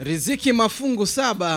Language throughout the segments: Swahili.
riziki mafungu saba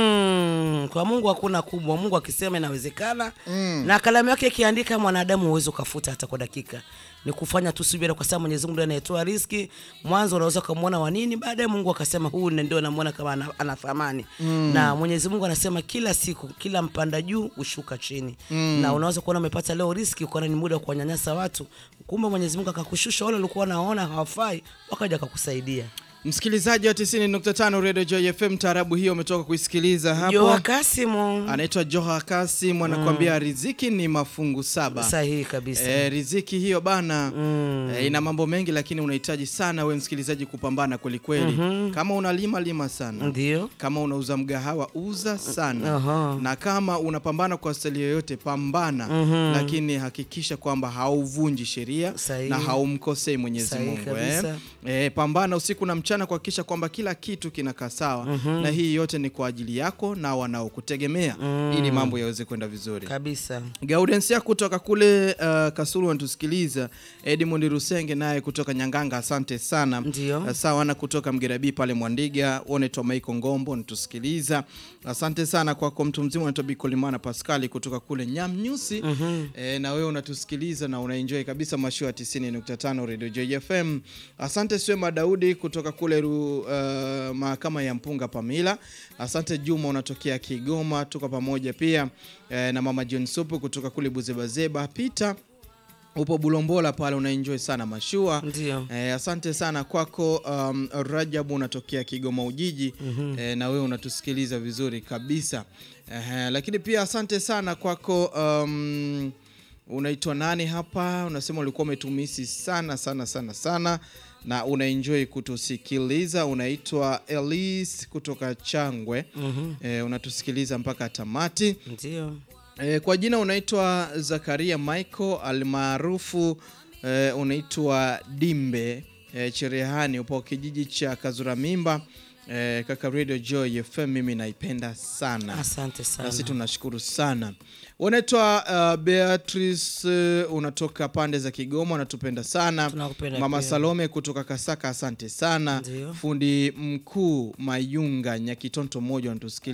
Mm, kwa Mungu hakuna kubwa. Mungu akisema inawezekana na kalamu yake ikiandika, mwanadamu huwezi ukafuta hata kwa dakika. Ni kufanya tu subira, kwa sababu Mwenyezi Mungu ndiye anayetoa riziki. Mwanzo unaweza ukamwona wa nini, baadaye Mungu akasema huu ndio namuona kama ana, ana thamani na Mwenyezi Mungu anasema kila siku, kila mpanda juu hushuka chini na unaweza kuona umepata leo riziki, ukaona ni muda wa kuwanyanyasa watu, kumbe Mwenyezi Mungu akakushusha wale walikuwa wanaona hawafai, wakaja akakusaidia. msikilizaji wa 90.5 Radio Joy FM taarabu hiyo umetoka kuisikiliza hapo Joa Kasimu, anaitwa Joha Kasim anakuambia riziki ni mafungu saba sahihi kabisa. E, riziki hiyo bana e, ina mambo mengi lakini unahitaji sana we msikilizaji kupambana kwelikweli kama unalima lima sana Ndio. kama unauza mgahawa uza sana Aha. na kama unapambana kwa stali yoyote pambana lakini hakikisha kwamba hauvunji sheria Sahihi. na haumkosei Mwenyezi Sahihi Mungu eh. kabisa. Eh, pambana usiku na mchana kuhakikisha kwamba kila kitu kinakaa sawa na hii yote ni kwa ajili yako na wanaokutegemea ili mambo yaweze kwenda vizuri kabisa Gaudensia kutoka kule uh, Kasulu wanatusikiliza. Edmund Rusenge naye kutoka Nyanganga, asante sana. Ndio. Uh, Sawana kutoka Mgerabi pale Mwandiga, Oneto Maiko Ngombo wanatusikiliza. Asante sana kwako mtu mzima unaitwa Bikolimana Pascali kutoka kule Nyamnyusi. E, na wewe unatusikiliza na unaenjoy kabisa mashua 90.5 Radio Joy FM. Asante Swema Daudi kutoka kule ru, uh, mahakama ya Mpunga Pamila. Asante Juma unatokea Kigoma, tuko pamoja pia e, na mama John Supu kutoka kule Buzebazeba. Peter upo Bulombola pale unaenjoy sana mashua. ndio Eh, asante sana kwako um, Rajabu unatokea Kigoma Ujiji eh, na wewe unatusikiliza vizuri kabisa eh, lakini pia asante sana kwako um, unaitwa nani hapa unasema ulikuwa umetumisi sana sana sana sana na unaenjoy kutusikiliza unaitwa Elise kutoka Changwe eh, unatusikiliza mpaka tamati ndio E, kwa jina unaitwa Zakaria Michael almaarufu e, unaitwa Dimbe e, Cherehani, upo kijiji cha Kazura Mimba e, kaka Radio Joy FM, mimi naipenda sana asante sana nasi tunashukuru sana. Unaitwa uh, Beatrice uh, unatoka pande za Kigoma, unatupenda sana. Tunakupenda Mama pia. Salome kutoka Kasaka, asante sana. Ndio. Fundi mkuu Mayunga Nyakitonto mmoja unatusikiliza